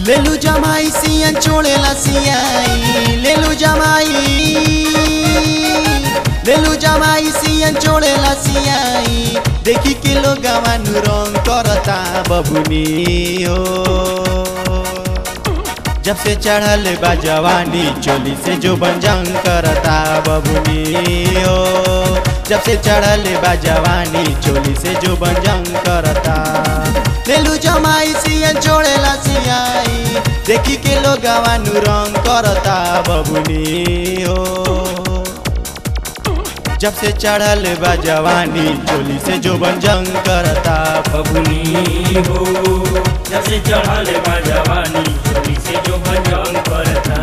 लेलू जमाई सियन छोड़ेला सियाई लेलू जमाई लेलू जमाई सियन छोड़ेला सियाई देखी के लोग गवानु रंग करता बबुनी हो जब से चढ़ल बा जवानी चोली से जो बंजंग करता बबुनी हो जब से चढ़ल बा जवानी चोली से जो बंजंग करता लेलू जमाई सियन छोड़ेला सियाई देखी के लोग गवानु रंग करता बबुनी हो जब से चढ़ल बा जवानी चोली से जो बंजंग करता बबुनी हो जब से चढ़ल बा जवानी चोली से जो भजन करता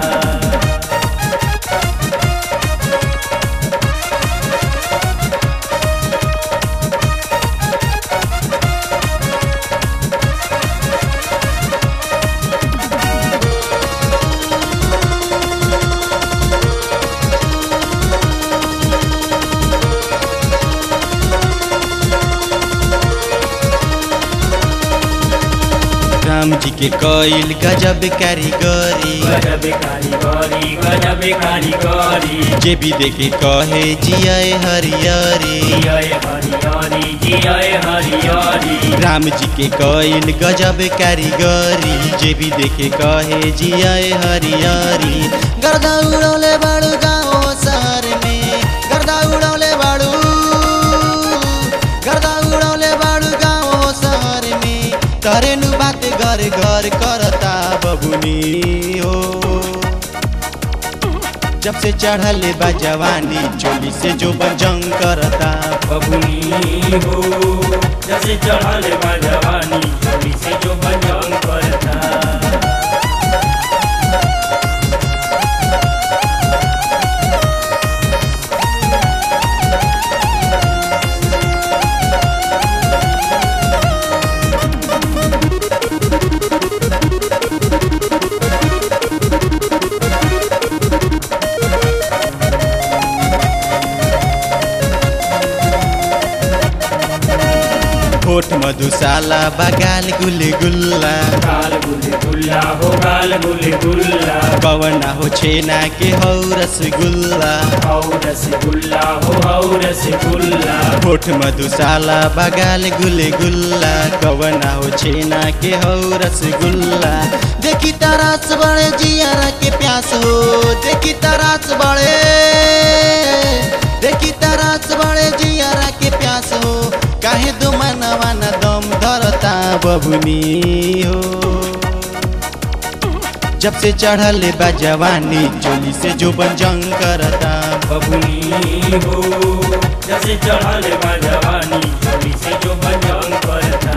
राम जी के कईल गजब कारीगरी गजब कारीगरी गजब कारीगरी जे भी देखे कहे जियाए हरियरी जियाए हरियारी जियाए हरियारी राम जी के कईल गजब कारीगरी जे भी देखे कहे जियाए हरियरी गर्दा उड़ौले बाड़ू गाँव शहर में गर्दा उड़ौले बाड़ू गर्दा उड़ौले बाड़ू गाँव शहर में तरे नु बात घर घर करता बबुनी हो जब से चढ़ल बा जवानी चोली से जो बजंग करता बबुनी हो जब से चढ़ल बा जवानी चोली से जो भजन करता होठ मधुशाला बगाल गुल गुल्ला गाल गुल गुल्ला हो गाल गुल गुल्ला पवना हो छेना के हौ रसगुल्ला हौ रसगुल्ला हो हौ रसगुल्ला होठ मधुशाला बगाल गुल गुल्ला कवना हो छेना के हौ रसगुल्ला देखी तरास बड़े जियारा के प्यास हो देखी तरास बड़े देखी तरास बड़े जियारा के प्यास हो काहे दो मनवा न दम धरता बबुनी हो जब से चढ़ल बा जवानी चोली से जो बंजंग करता बबुनी हो जब से चढ़ल बा जवानी चोली से जो भजन करता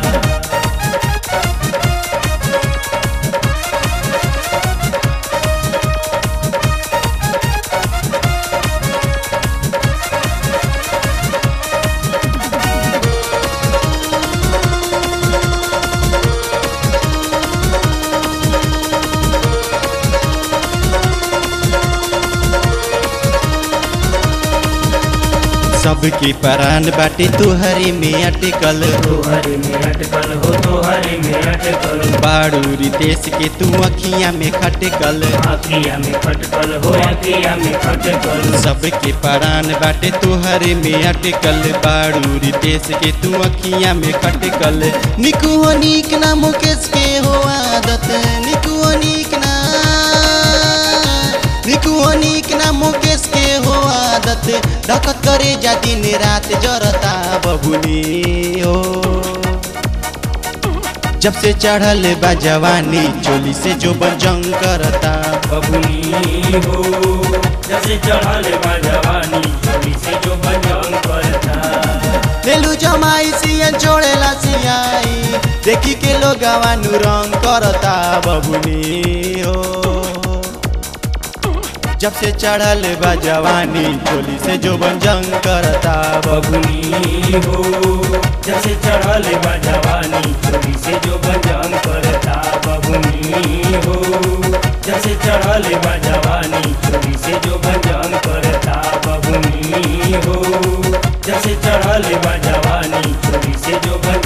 सबके परान बाटे तुहरे में अटकल तोहरे में अटकल हो तोहरे में अटकल बाड़ू रितेश के तू अखियां में खटकल आखिया में खटकल हो आखिया में खटकल सबके परान बाटे तुहरे में अटकल बाड़ू रितेश के तू अखियां में खटकल निकू हो नीक ना मुकेश के हो आदत निकू हो नीक ना निकू हो नीक ना मुकेश के हो आदत डकत करे जा दिन रात जरता बबुनी हो जब से चढ़ल बा जवानी चोली से जो बजंग करता बबुनी हो जब से चढ़ल बा जवानी चोली से जो भजन करता लेलू जमाई सियन छोड़ेला सियाई देखी के लोग गवानु रंग करता बबुनी हो जब से चढ़ल बा जवानी चोली से जो बंजंग करता बबुनी हो जब से चढ़ल बा जवानी चोली से जो भजन करता बबुनी हो जब से चढ़ल बा जवानी चोली से जो भजन करता बबुनी हो जब से चढ़ल बा जवानी चोली से जो भजन